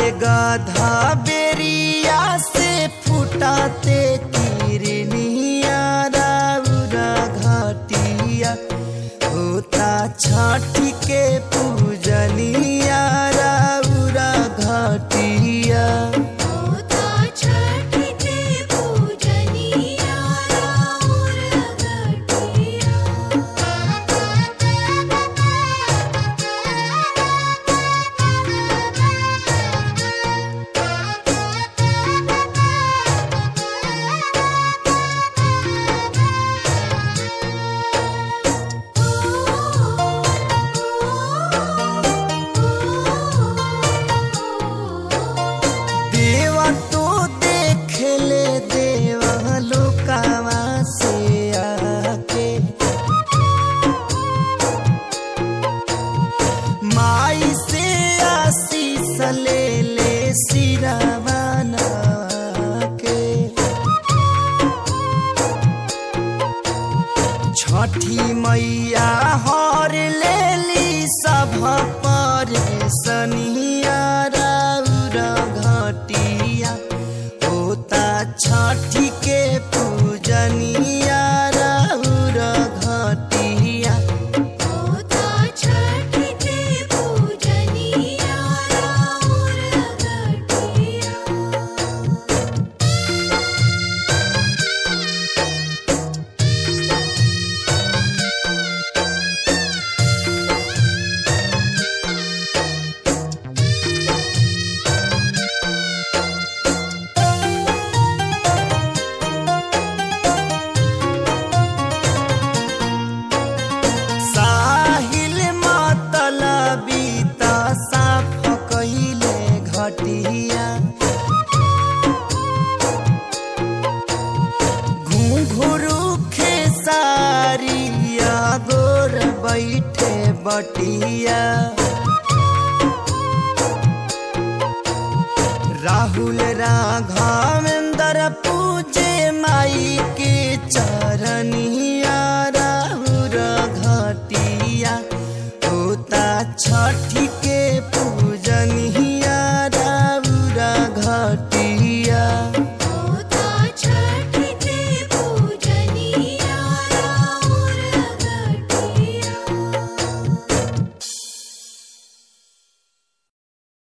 गधा बेरिया से फुटाते किरनिया राउरा घाटिया होता छठी के पूजनिया राउरा घाटिया होता छठ के पूजनिया राउर घटिया देवा तो देख ले देवा लोकावा से आके माई से आशीष ले ले सिरावाना के छठी मैया हर लेली सभ पर सनिया राउर घटिया होता छठी के पूजनिया राउर घटिया होता छठ के पूजनिया राउर घटिया साहिल मतलबी त साफ कहिले घटिया घुंघरू खेसारिया गोर बैठे बटिया राहुल राघवेंद्र पूजे माई के चरनी